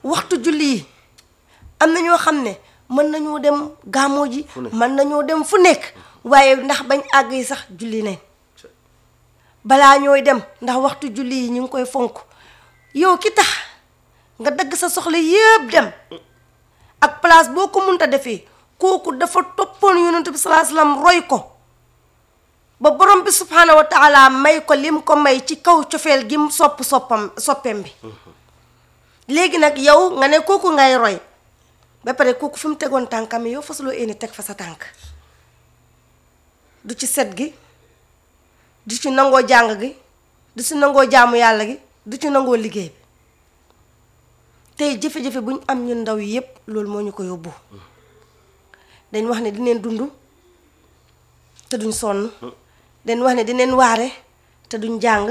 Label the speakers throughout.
Speaker 1: waxtu julli yi am na ñoo xam ne mën nañoo dem gàmmoo ji mën nañoo dem fu nekk waaye ndax bañ àgg yi sax julli nañ balaa ñooy dem ndax waxtu julli yi ñu ngi koy fonk yow ki tax nga dagg sa soxla yépp dem ak place boo ko munta defee kooku dafa toppoon yonent bi salaa salaam roy ko ba borom bi subhaanahu wa taala may ko lim ko may ci kaw cofeel gi mu sopp soppam soppeem bi léegi nag yow nga ne kooku ngay roy ba pare kooku fi mu tegoon tànkam yow fasuloo éeni teg fa sa tànk du ci set gi du ci nangoo jàng gi du ci nangoo jaamu yàlla gi du ci nangoo liggéey bi tey jafe-jafe bu ñu am ñun ndaw yi yépp loolu moo ñu ko yóbbu dañ wax ne dineen dund te duñ sonn dañ wax ne dineen waare te duñ jàng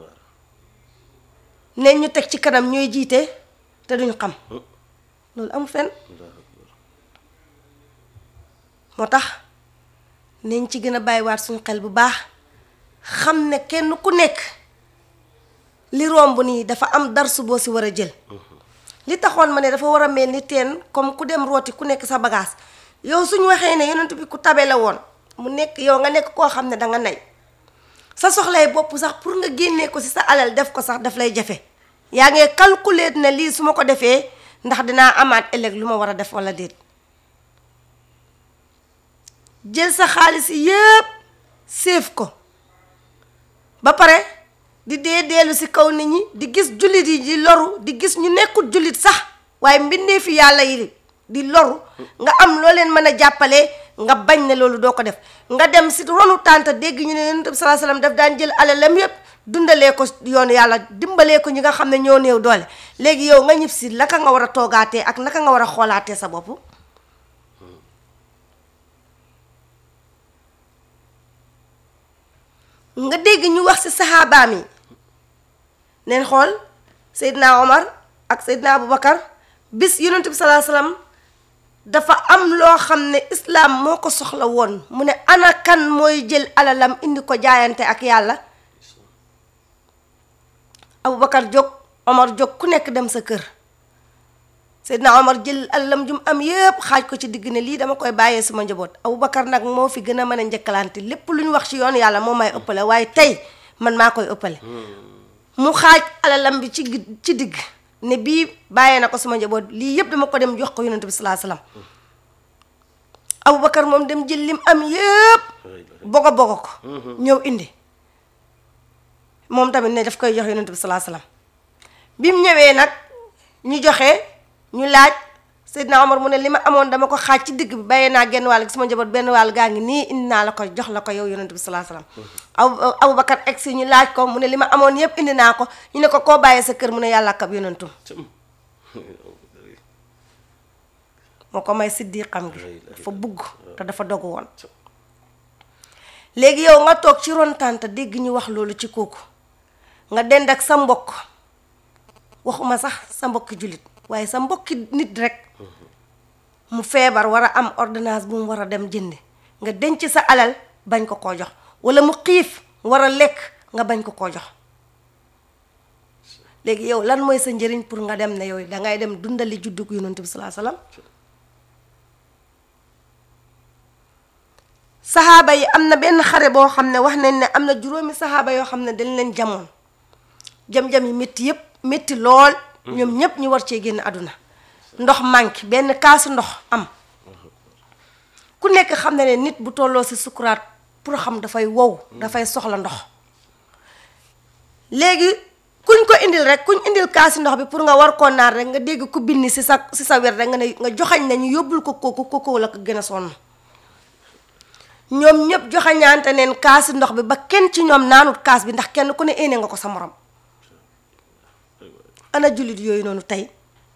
Speaker 1: neen ñu teg ci kanam ñooy jiite te duñ xam loolu amul fenn moo tax nañ ci gën a bàyyiwaat suñu xel bu baax xam ne kenn ku nekk li romb nii dafa am darsu boo si war a jël li taxoon ma ne dafa war a mel ni teen comme ku dem rooti ku nekk sa bagage yow suñu waxee ne yonent bi ku tabe la woon mu nekk yow nga nekk koo xam ne danga nay sa soxlay bopp sax pour nga génnee ko ci sa alal def ko sax daf lay jafe yaa ngi calculer ne lii su ma ko defee ndax dinaa amaat ëllëg lu ma war a def walla déet jël sa xaalis yépp séef ko ba pare di dee deelu ci kaw nit ñi di gis jullit yi di loru di gis ñu nekkul jullit sax waaye mbindee fi yàlla yi di loru nga am loo leen mën a jàppale nga bañ ne loolu doo ko def nga dem si ronu tànta dégg ñu ne yonent bi salaa salaam daf daan jël alalam yépp dundalee ko yoonu yàlla dimbalee ko ñi nga xam ne ñoo néew doole léegi yow nga ñib si naka nga war a toogaatee ak naka nga war a xoolaatee sa bopp nga dégg ñu wax si saxaabaam yi neen xool Seydina Omar ak Seydina Aboubacar bis yonent bi salaa salaam dafa am loo xam ne islaam moo ko soxla woon mu ne ana kan mooy jël alalam indi ko jaayante ak yàlla Aboubacar jóg Omar jóg ku nekk dem sa kër Seydina Omar jël alalam jum am yépp xaaj ko ci digg ne lii dama koy bàyyee sama njaboot Aboubacar nag moo fi gën a mën a njëkkalante lépp lu ñu wax ci yoon yàlla moo may ëppale waaye tey man maa koy ëppale mu xaaj alalam bi ci ci digg ne bii bàyyee na ko sama njaboot lii yëpp dama ko dem jox ko yonent bi salaa salaam Aboubacar moom dem jël lim am yépp bogo bogo ko ñëw indi moom tamit ne daf koy jox yonent bi salaa salaam bi mu ñëwee nag ñu joxe ñu laaj Seydina Omar mu ne li ma amoon dama ko xaaj ci digg bi bàyyee naa genn wàll gi sama njaboot benn wàll gaa ngi nii indi naa la ko jox la ko yow yonent bi salaa salaam abu Aboubacar egg si ñu laaj ko mu ne li ma amoon yépp indi naa ko ñu ne ko koo bàyyee sa kër mu ne yàlla ak ab yonentum moo ko may siddiqam gi dafa bugg te dafa dogu woon léegi yow nga toog ci ron tànt dégg ñu wax loolu ci kooku nga dend ak sa mbokk waxuma sax sa mbokki jullit waaye sa mbokki nit rek mu feebar war a am ordonnance bu mu war a dem jëndi nga denc sa alal bañ ko koo jox walla mu xiif war a lekk nga bañ ko koo jox léegi yow lan mooy sa njëriñ pour nga dem ne yow dangay dem dundali juddug yonent bi salaa salaam saxaaba yi am na benn xare boo xam ne wax nañ ne am na juróomi saxaaba yoo xam ne dañ leen jamoon jam-jam yi métti yépp métti lool ñoom ñépp ñu war cee génn àdduna ndox manqué benn kaasu ndox am ku nekk xam ne ne nit bu tolloo ci sukuraat pour xam dafay wow dafay soxla ndox léegi kuñ ko indil rek kuñ indil kaasi ndox bi pour nga war koo naan rek nga dégg ku binni ci sa ci sa wet rek nga ne nga joxañ ne ñu yóbbul ko kooku kooku la ko gën a sonn ñoom ñëpp joxañaante neen kaasi ndox bi ba kenn ci ñoom naanut kaas bi ndax kenn ku ne éene nga ko sa morom ana jullit yooyu noonu tey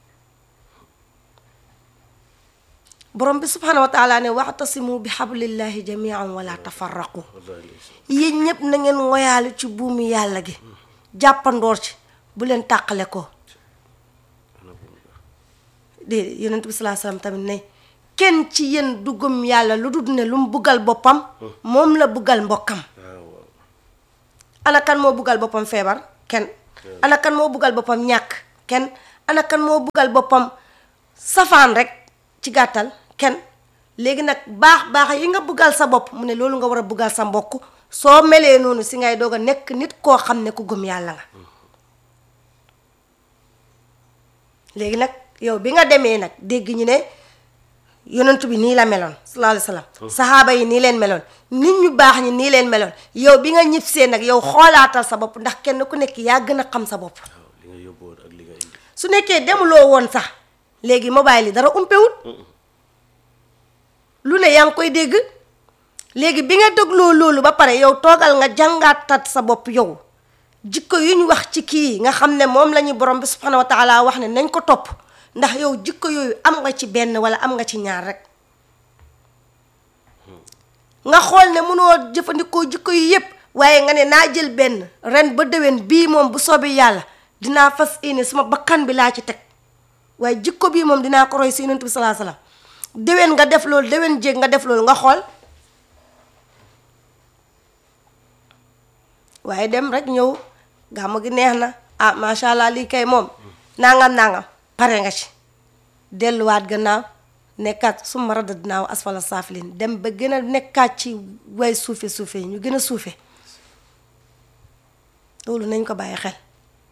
Speaker 1: borom bi subhanahu wa taala ne waxtasimu bi xablillahi jamian wala tafarraqu yéen ñëpp na ngeen ngoyaale ci buumi yàlla gi jàppandoor ci bu leen tàqale ko déedéet yonent bi salaa salaam tamit ne kenn ci yéen du gëm yàlla lu dul ne lu mu buggal boppam moom la buggal mbokkam ana kan moo buggal boppam feebar kenn ana kan moo buggal boppam ñàkk kenn ana kan moo buggal boppam safaan rek ci gàttal kenn léegi nag baax baax yi nga buggal sa bopp mu ne loolu nga war a buggal sa mbokk soo melee noonu si ngay doog a nekk nit koo xam ne ku gëm yàlla nga léegi nag yow bi nga demee nag dégg ñu ne yonent bi nii la meloon sallallahu alayhi wa sallam saxaaba yi nii leen meloon nit ñu baax ñi nii leen meloon yow bi nga ñib see nag yow xoolaatal sa bopp ndax kenn ku nekk yaa gën a xam sa bopp
Speaker 2: waaw li nga yóbbuwoon ak li nga indi
Speaker 1: su nekkee demuloo woon sax léegi mobile yi dara umpewut lu ne yaa ngi koy dégg léegi bi nga dégloo loolu ba pare yow toogal nga jàngaatat sa bopp yow jikko yu ñu wax ci kii nga xam ne moom la ñu borom bi subhanahu wa taala wax ne nañ ko topp ndax yow jikko yooyu am nga ci benn wala am nga ci ñaar rek nga xool ne mënoo jëfandikoo jikko yi yépp waaye nga ne naa jël benn ren ba déwén bii moom bu soobee yàlla dinaa fas yéene suma bakkan bi laa ci teg waaye jikko bii moom dinaa ko roy si yonent bi salaa salaam déwén nga def loolu déwén jéeg nga def loolu nga xool waaye dem rek ñëw gàmmu gi neex na ah macha allah lii kay moom nangam nangam pare nga ci delluwaat gannaaw nekkaat summa radadnaahu asfala saafilin dem ba gën a nekkaat ci way suufe suufe yi ñu gën a suufe loolu nañ ko bàyyi xel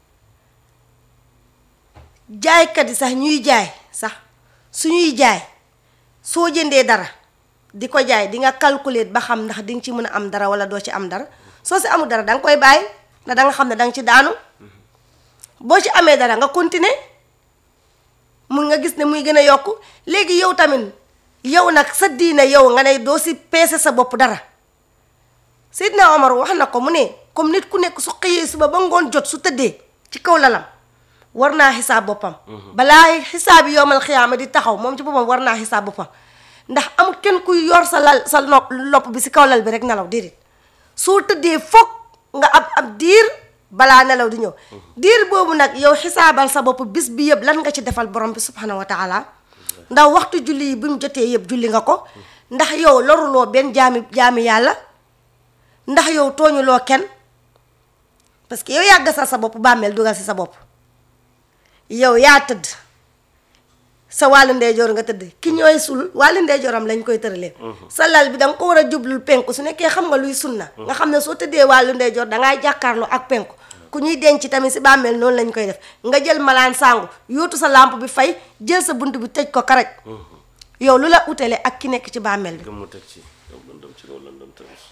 Speaker 1: jaaykat yi sax ñuy jaay sax suñuy jaay soo jëndee dara di ko jaay di nga calculer ba xam ndax di nga ci mën a am dara wala doo ci am dara soo si amul dara da nga koy bàyyi ndax da nga xam ne da nga ci daanu boo ci amee dara nga continuer mun nga gis ne muy gën a yokk léegi yow tamit yow nag sa diine yow nga ne doo si peese sa bopp dara Seydina Omar wax na ko mu ne comme nit ku nekk su xëyee suba ba ngoon jot su tëddee ci kaw lalam war naa xisaab boppam balaa xisaab yi yowmal xiyaama di taxaw moom ci boppam war naa xisaab boppam ndax amul kenn kuy yor sa lal sa nopp lopp bi si kaw lal bi rek nelaw déedéet soo tëddee foog nga ab ab diir balaa nelaw di ñëw diir boobu nag yow xisaabal sa bopp bis bi yëpp lan nga ci defal borom bi subhanahu wa taala ndax waxtu julli yi bi mu jotee yëpp julli nga ko ndax yow loruloo benn jaami jaami yàlla ndax yow tooñuloo kenn parce que yow yaa gasal sa bopp bàmmeel dugal si sa bopp yow yaa tëdd sa wàllu ndeyjoor nga tëdd ki ñooy sul wàllu ndeyjooram lañ koy tëralee sa lal bi da nga ko war a jublul penku su nekkee xam nga luy sunna nga xam ne soo tëddee wàllu ndeyjoor dangaa jàkkaarloo ak penku ku ñuy denc tamit si bàmmeel noonu lañ koy def nga jël malaan sangu yóotu sa lampe bi fay jël sa bunt bi tëj ko karaj yow lu la utale ak ki nekk ci bàmmeel bi
Speaker 2: gëm mu teg ci yow lëndëm ci kaw lëndëm tamit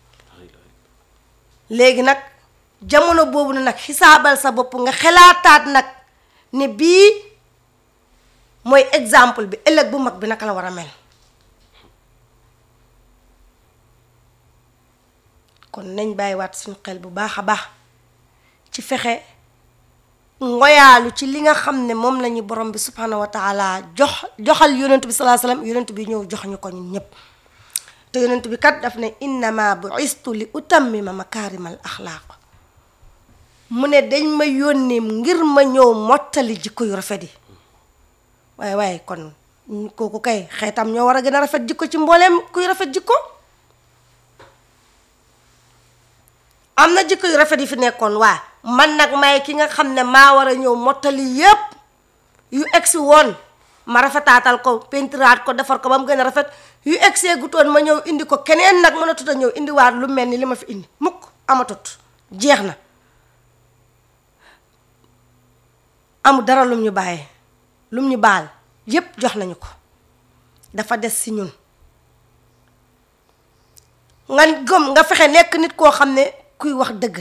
Speaker 1: léegi nag jamono boobu nag xisaabal sa bopp nga xelaataat nag ne bii mooy exemple bi ëllëg bu mag bi naka la war a mel kon nañ bàyyiwaat suñu xel bu baax a baax ci fexe ngoyaalu ci li nga xam ne moom la ñu borom bi subhanahu wa taala jox joxal yonent bi salaa salaam yonent bi ñëw jox ñu ko ñun ñëpp te yonent bi kat daf ne innama bu'istu li utammima makaarimal axlaaq mu ne dañ ma yónnee ngir ma ñëw mottali jikko yu rafet yi waaye waaye kon kooku kay xeetam ñoo war a gën a rafet jikko ci mbooleem kuy rafet jikko am na jikko yu rafet yi fi nekkoon waa man nag may ki nga xam ne maa war a ñëw mottali yépp yu egsi woon ma rafetaatal ko pentiraat ko defar ko ba mu gën a rafet yu egsee gutoon ma ñëw indi ko keneen nag mën a tut a ñëw indiwaat lu mel ni li ma fi indi mukk amatut jeex na amul dara lum ñu bàyyee lum ñu baal yépp jox nañu ko dafa des si ñun nga gëm nga fexe nekk nit koo xam ne kuy wax dëgg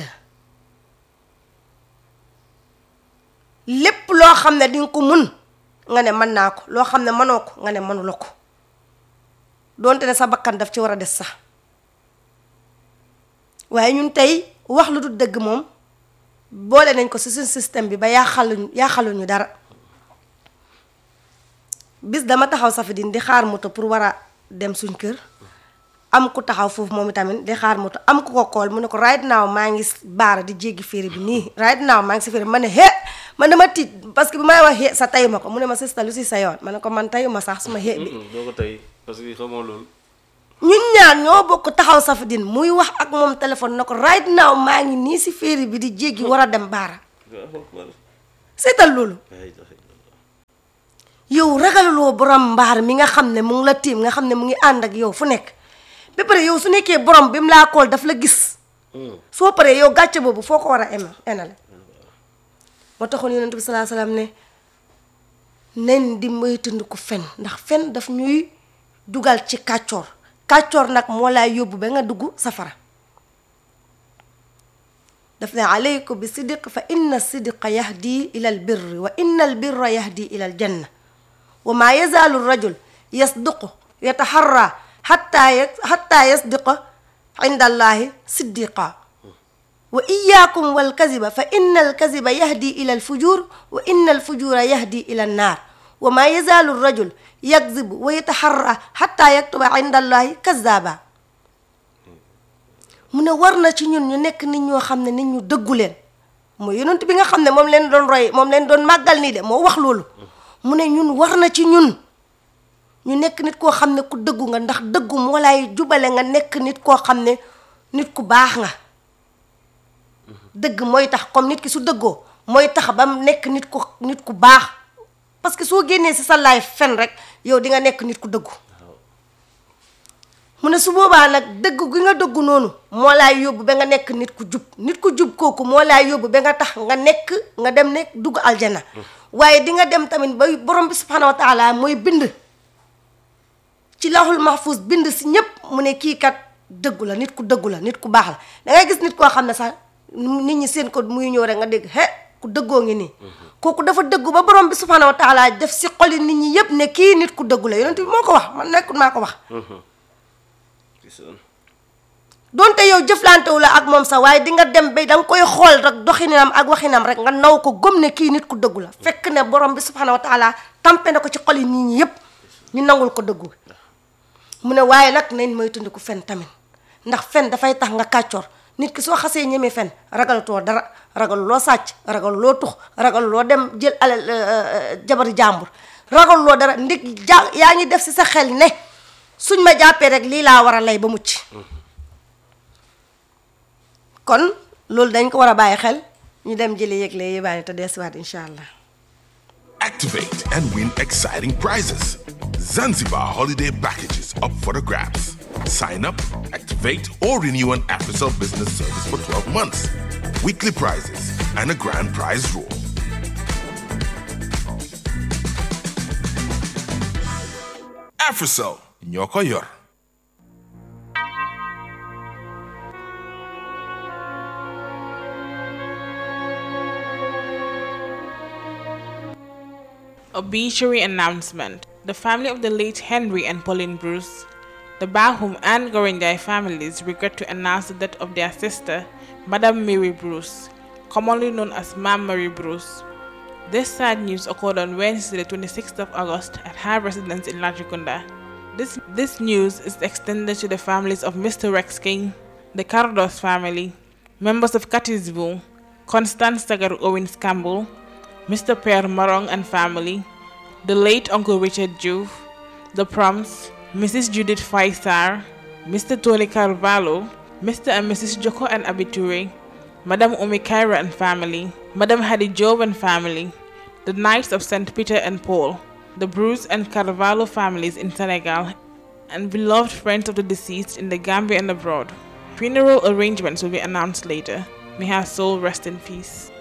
Speaker 1: lépp loo xam ne di nga ko mun nga ne mën naa ko loo xam ne mënoo ko nga ne mënula ko doonte ne sa bakkan daf ci war a des sax waaye ñun tey wax lu dul dëgg moom boole nañ ko ci suñ système bi ba yaaxaluñ yaaxaluñu dara bis dama taxaw Safidine di xaar moto pour war a dem suñ kër am ku taxaw foofu moom itamit di xaar moto am ku ko kool mu ne ko right now maa ngi baara di jéggi féeri bi nii right now maa ngi si féeri ma ne hee man dama tiit parce que bi may wax hee sa tayu ma ko mu ne ma sista lu si sa yoon ma ne ko man tayu ma sax suma hee bi
Speaker 2: doo ko tey parce que xamoo loolu
Speaker 1: ñun ñaar ñoo bokk taxaw Safidine muy wax ak moom téléphone na ko right now maa ngi nii si féeri bi di jéggi war a dem baara seetal loolu
Speaker 2: la ilaha illallah
Speaker 1: yow ragaluloo borom mbaar mi nga xam ne mu ngi la tiim nga xam ne mu ngi ànd ak yow fu nekk ba pare yow su nekkee borom bi mu laa kool daf la gis
Speaker 2: Hmm.
Speaker 1: soo paree yow gàcce boobu foo ko war a ema enale moo taxoon yonent bi salaa salaam ne nen di moytandiku fen ndax fen daf ñuy dugal ci kàccoor kàccoor nag moo lay yóbbu ba nga dugg safara daf ne aleykum bi sidiq fa inna sidqa yahdi ila al birri wa inna al birra yahdi ila al janna wa ma yazaalu rajul yasduqu yataharra hatta ya hatta yasdiqa inda allahi siddiqa wa iyaakum wal kaziba fa inna al kaziba yahdi ila al fujur wa inna al fujura yahdi ila an naar wa ma yazaalu rajul yakzibu wa yataharra hatta yaktuba inda allahi kazaba mu ne war na ci ñun ñu nekk nit ñoo xam ne nit ñu dëggu leen mooy yonent bi nga xam ne moom leen doon roy moom leen doon màggal nii de moo wax loolu mu ne ñun war na ci ñun ñu nekk nit koo xam ne ku dëggu nga ndax dëggu moo lay jubale nga nekk nit koo xam ne nit ku baax nga dëgg mooy tax comme nit ki su dëggoo mooy tax ba mu nekk nit ku nit ku baax parce que soo génnee si sa laay fen rek yow di nga nekk nit ku dëggu mu ne su boobaa nag dëgg gi nga dëggu noonu moo laay yóbbu ba nga nekk nit ku jub nit ku jub kooku moo laay yóbbu ba nga tax nga nekk nga dem nekk dugg aljana waaye di nga dem tamit ba borom bi subhanahu wa taala mooy bind ci lawhul mahfuz bind si ñépp mu ne kii kat dëggu la nit ku dëggu la nit ku baax la da ngay gis nit koo xam ne sax nit ñi seen ko muy ñëw rek nga dégg he ku dëggoo ngi nii kooku dafa dëggu ba borom bi subhanahu wa taala def si xoli nit ñi yépp ne kii nit ku dëggu la yonent bi moo ko wax man nekkul maa ko wax
Speaker 2: gis nga
Speaker 1: donte yow jëflantewu la ak moom sax waaye di nga dem ba da nga koy xool rek doxinam ak waxinam rek nga naw ko gëm ne kii nit ku dëggu la fekk ne borom bi subhanahu wa taala tampe na ko ci xoli nit ñi yépp ñu nangul ko dëggu mu ne waaye nag nañ mooy tundi ko fen tamit ndax fen dafay tax nga kàccoor nit ki soo xasee ñemee fen ragalatoo dara ragal loo sàcc ragal loo tux ragal loo dem jël alal jabari jàmbur ragal loo dara ndig ja yaa ngi def si sa xel ne suñ ma jàppee rek lii laa war a lay ba mucc kon loolu dañ ko war a bàyyi xel ñu dem jëli yëgle yi bàyyi te deesiwaat incha allah
Speaker 3: Activate and win exciting prizes. Zanzibar holiday packages up for the grabs. Sign up, activate, or renew an AfriCell business service for 12 months. Weekly prizes and a grand prize draw. AfriCell, ñoo yor.
Speaker 4: Obituary announcement. The family of the late Henry and Pauline Bruce, the Bahum and Gorinjai families regret to announce the death of their sister, Madame Mary Bruce, commonly known as Mam Mary Bruce. This sad news occurred on Wednesday, the 26th of August, at her residence in Latrikunda. This, this news is extended to the families of Mr. Rex King, the Cardos family, members of Catisville, Constance Tagar Owens Campbell, Mr. Pierre Marong and family, the late Uncle Richard Juve, the Proms, Mrs. Judith Faisar, Mr. Tony Carvalho, Mr. and Mrs. Joko and Abiture, Madame Omi Kaira and family, Madame Hadi Job and family, the Knights of St. Peter and Paul, the Bruce and Carvalho families in Senegal, and beloved friends of the deceased in the Gambia and abroad. Funeral arrangements will be announced later. May her soul rest in peace.